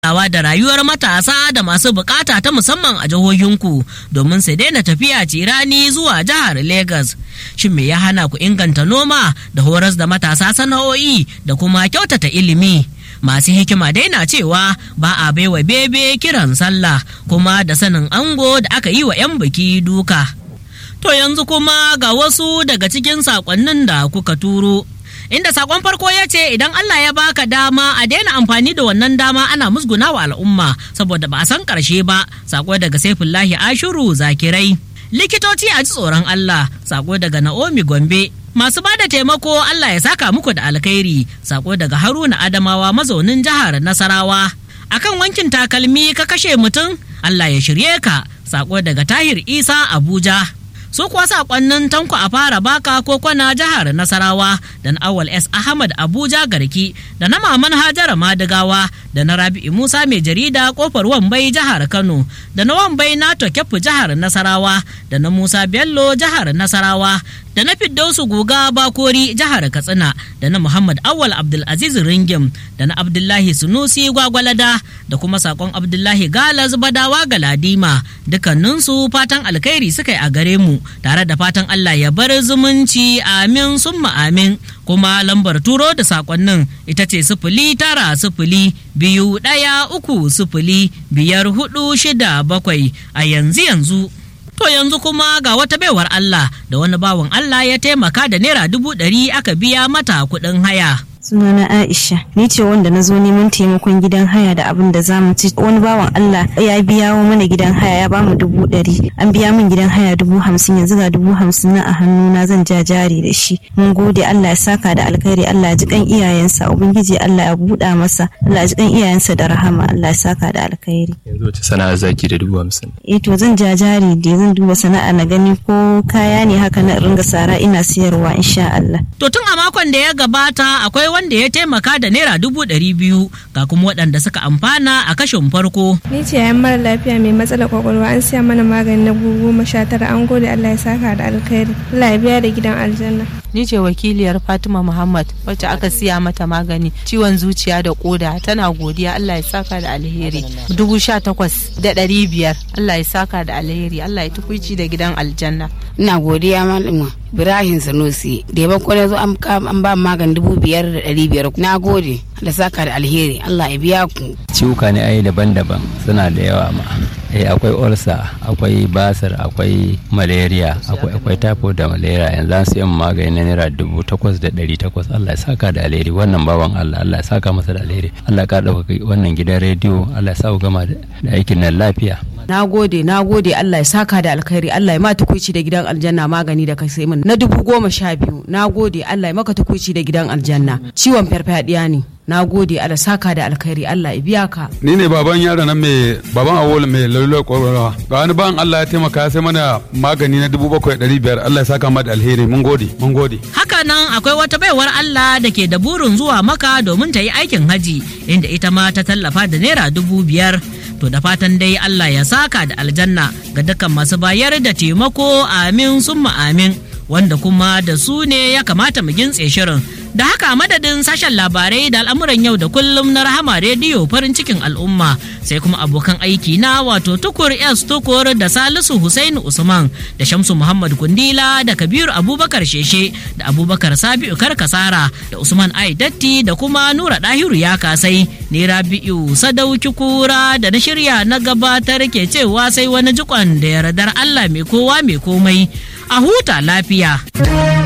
kulawa da rayuwar matasa da masu bukata ta musamman a jihohinku domin su daina tafiya cirani zuwa jihar Legas. Shin me ya hana ku inganta noma da horas da matasa sana'o'i da kuma kyautata ilimi? Masu hikima dai na cewa ba a baiwa bebe kiran sallah kuma da sanin ango da aka yi wa 'yan biki duka. To yanzu kuma ga wasu daga cikin saƙonnin da kuka turo. inda sakon farko ya ce idan Allah ya baka dama a daina amfani da wannan dama ana musguna wa al'umma saboda ba a san karshe ba sako daga saifullahi ashuru zakirai likitoci a ji tsoron Allah sako daga Naomi Gombe masu ba da taimako Allah ya saka muku da alkhairi sako daga Haruna Adamawa mazaunin jihar Nasarawa akan wankin takalmi ka kashe mutum Allah ya shirye ka sako daga Tahir Isa Abuja su kuwa sakonnin tanko a fara baka ko kwana jihar nasarawa da na awal s ahmad abuja garki da na maman hajara madigawa da na rabi'u musa mai jarida kofar wambai jihar kano da na wambai nato kyafu jihar nasarawa da na musa bello jihar nasarawa da na fiddausu guga bakori jihar katsina da na muhammad awal abdulaziz ringim da na abdullahi sunusi gwagwalada da kuma sakon abdullahi galaz badawa galadima dukkaninsu fatan alkhairi suka yi a gare mu tare da fatan allah ya bar zumunci amin summa amin kuma lambar turo da sakonnin ita ce sifili tara sifili biyu ɗaya uku sifili biyar hudu shida bakwai a yanzu yanzu To yanzu kuma ga wata baiwar Allah da wani bawan Allah ya taimaka da naira dubu ɗari aka biya mata kuɗin haya. sunana Aisha ni ce wanda na zo neman taimakon gidan haya da abin da za mu ci wani bawan Allah ya biya mana gidan haya ya bamu dubu ɗari an biya min gidan haya dubu hamsin yanzu ga dubu hamsin na a hannuna zan ja jari da shi mun gode Allah ya saka da alkhairi Allah ya ji kan iyayensa ubangiji Allah ya buɗa masa Allah ya ji kan iyayensa da rahama Allah ya saka da alkhairi yanzu wace sana'a zaki da dubu hamsin eh to zan ja jari da zan duba sana'a na gani ko kaya ne haka na ringa sara ina siyarwa insha Allah To tun a makon da ya gabata akwai wanda ya taimaka da naira dubu ɗari biyu ga kuma waɗanda suka amfana a kashin farko. Ni ce yayan mara lafiya mai matsalar kwakwalwa an siya mana magani na goma sha tara an gode Allah ya saka da alkhairi. Allah ya biya da gidan aljanna. Ni ce wakiliyar Fatima Muhammad wacce aka siya mata magani ciwon zuciya da koda tana godiya Allah ya saka da alheri. Dubu sha takwas da ɗari biyar Allah ya saka da alheri Allah ya tukuici da gidan aljanna. ina godiya malama Ibrahim Sanusi da yaban kwanar zo an ba magani dubu biyar da ɗari biyar na gode da saka da alheri Allah ya biya ku. ciwuka ne ai daban-daban suna da yawa ma eh akwai ulcer akwai basir akwai malaria akwai akwai typhoid da malaria yanzu an siyan magani na naira dubu takwas da ɗari takwas Allah ya saka da alheri wannan baban Allah Allah ya saka masa da alheri Allah ya ɗauka wannan gidan rediyo Allah ya sa ku gama da aikin nan lafiya Na gode, na gode Allah ya saka da alkhairi Allah ya ma tukuici da gidan aljanna magani da kai sai min na dubu goma sha biyu. Na gode Allah ya maka tukuici da gidan aljanna. Ciwon farfadiya ne. Na gode Allah saka da alkhairi Allah ya biya ka. ni ne baban yaro nan mai baban awol mai lalurar kwakwalwa ga wani ban Allah ya taimaka sai mana magani na dubu bakwai ɗari biyar Allah ya saka ma da alheri mun gode mun gode Haka nan akwai wata baiwar Allah da ke da burin zuwa maka domin ta yi aikin haji inda ita ma ta tallafa da naira dubu biyar. To da fatan dai Allah ya saka da aljanna ga dukkan masu bayar da taimako amin summa amin wanda kuma da su ne ya kamata mu gintse shirin. Da haka madadin sashen labarai da al'amuran yau da kullum na rahama rediyo farin cikin al'umma sai kuma abokan aiki na wato tukur S tukur da Salisu Hussein Usman da Shamsu Muhammad Kundila da Kabiru Abubakar Sheshe da Abubakar Sabi'u Karkasara da Usman Ai Datti da kuma Nura Dahiru ya kasai ne Rabi'u Sadauki Kura da na shirya na gabatar ke cewa sai wani jikon da yardar Allah mai kowa mai komai a huta lafiya.